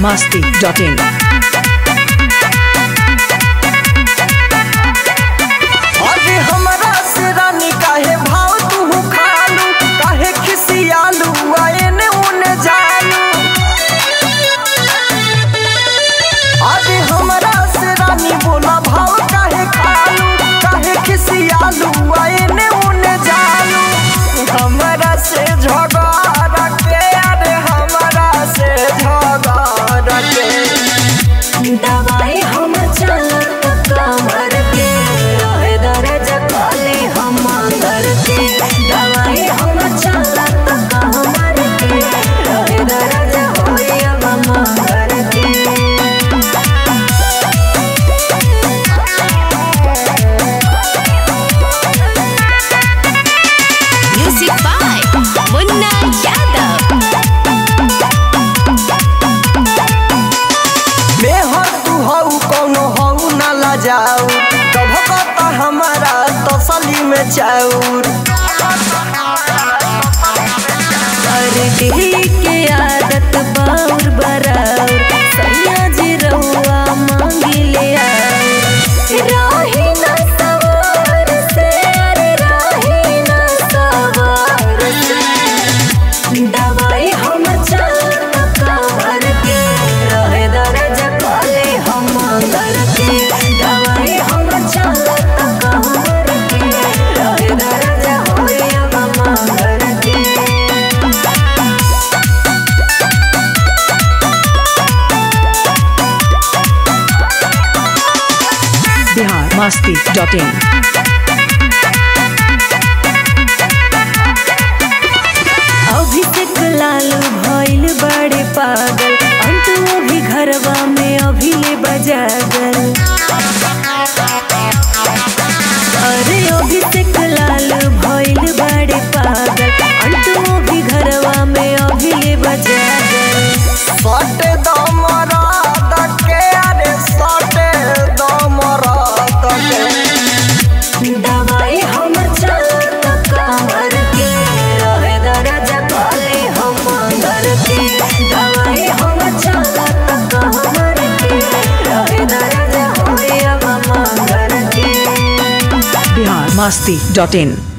masti.in. अरे हमरा से रानी काहे भाव तू खालू काहे खिसियालू आएने उने जालू अरे हमरा से रानी बोला भाव काहे खालू काहे खिसियालू आएने उने जालू हमरा से झगड़ा के अरे हमरा से झगड़ा के दवाई हम चलत कमर के रहे दर्द काले हम अंदर के दवाई हम चलत कमर के रहे दर्द होई अब मंगर के Music by Munna Yadav. मेहर तू हऊ कौनो हऊ न लजाऊ कभ कता हमारा तसली में चाउर अरे दिल के आदत बाउर बराउर सैया जी रउआ मांगी ले आउर राही न सवार से अरे राही न सवार से दवाई हम चलत कमर के रहे दर्द काले हम अंदर के दवाई हम चलत कमर के रहे दर्द होई अब मंगर के Bihar masti.in. अभिषेक लालू भइल बड़े पागल अंतु अभी घरवा में अभी ले बजागल अरे अभिषेक लालू भइल बड़े पागल अंतु अभी घरवा में अभी ले बजागल सटे दमरा दके अरे सटे दमरा दके दवाई हम चलत कमर के रहे दर्द काले हम अंदर के दवाई हम चलत कमर के रहे दर्द होई अब मंगर के Bihar masti.in.